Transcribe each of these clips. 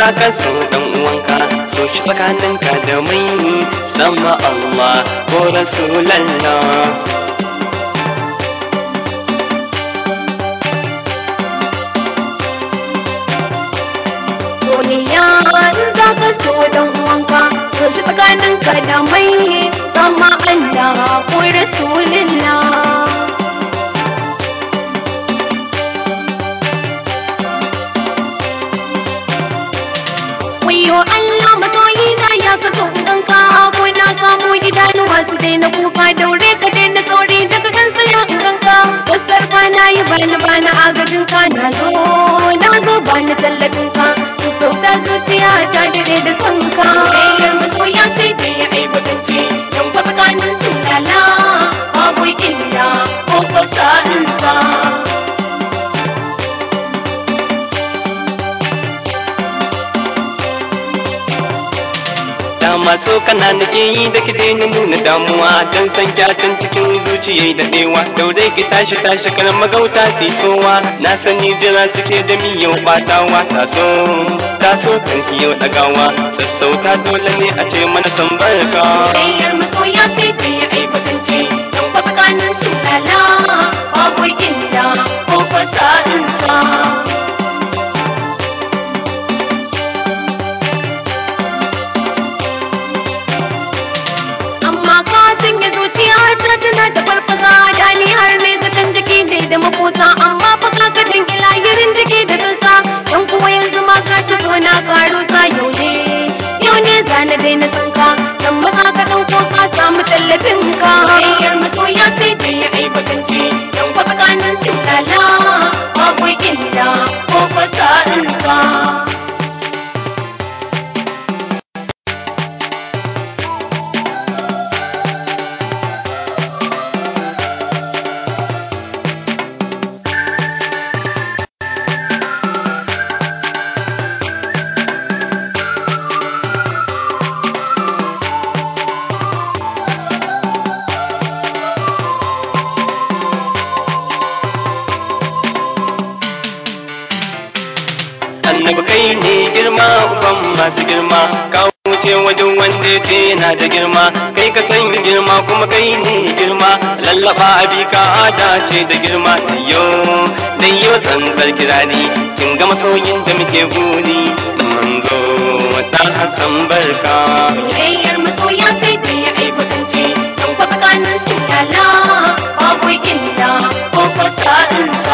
za ka so dan uwanka so shi tsakaninka da mai sama Allah ko Rasulallah soyayya in za ka so dan uwanka so shi tsakaninka da mai sama Allah ko Rasulillah Wayo Allah masoyi na ya ka so ganka ko na samu idanuwa su daina kuka daure ka daina sauri daga kan tsaya ganka sassar ba na yi bani bani agajin ka na zo na zo bani tallafin ka su sauta zuciya ta dare da son ka soyayyar masoya sai ta yi aibatance don kwa tsakanin su lala babu illa ko ko sa'insa dama so kana nake yi da ki daina nuna damuwa dan san kyacin cikin zuciya da dewa daure ki tashi tashi kan magauta si sowa na sani jira suke da miyau batawa ta so ta so kan ki yau dagawa sassauta dole ne a ce mana san barka soyayyar masoya sai ta yi aibatance don kwa tsakanin su lala babu illa ko kwa sa'insa amma ka sanya zuciya ta tana da farfasa da ni har ne zaton jiki ne da makosa amma fa ka ka dangi lahirin jiki da sassa don kuwa yanzu ma ka ci so na karo sa yau ne yau ne zana daina san ka dan maza ka dauko ka samu tallafin ka soyayyar masoya sai ta yi aibatance don kwa tsakanin su lala babu illa ko kwa sa'insa annabi kai ne girma uban masu girma ka wuce wajen wanda ya ce yana da girma kai ka san girma kuma kai ne girma lallaba abi ka ada ce da girma dayyo dayyo tsantsar kirani kin ga masoyin da muke buri manzo ta hasan barka soyayyar masoya sai ta yi aibatance don kwa tsakanin su lala babu illa ko kwa sa'insa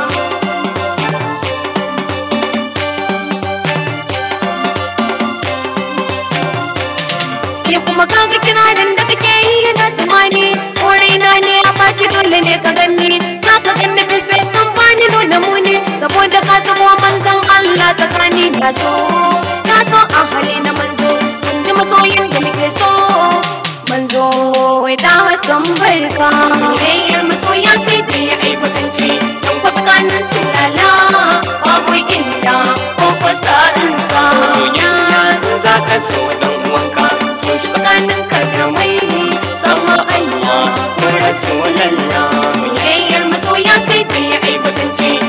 ke kuma kaga kirarin da kake yi yana tumani ko raina ne a faci dole ne ka ganni za ka ganni fisfes kan bani nuna muni saboda ka sako manzon Allah tsakani na so na so a hali na manzo kun ji masoyin da muke so manzo wai ta hasan barka soyayyar masoya sai ta yi aibatance don kwa tsakanin su lala babu illa ko kwa sa'insa soyayya za ka so dan uwanka so shi tsakanin ka da mai sama Allah ko rasulallah soyayyar masoya sai ta yi aibatance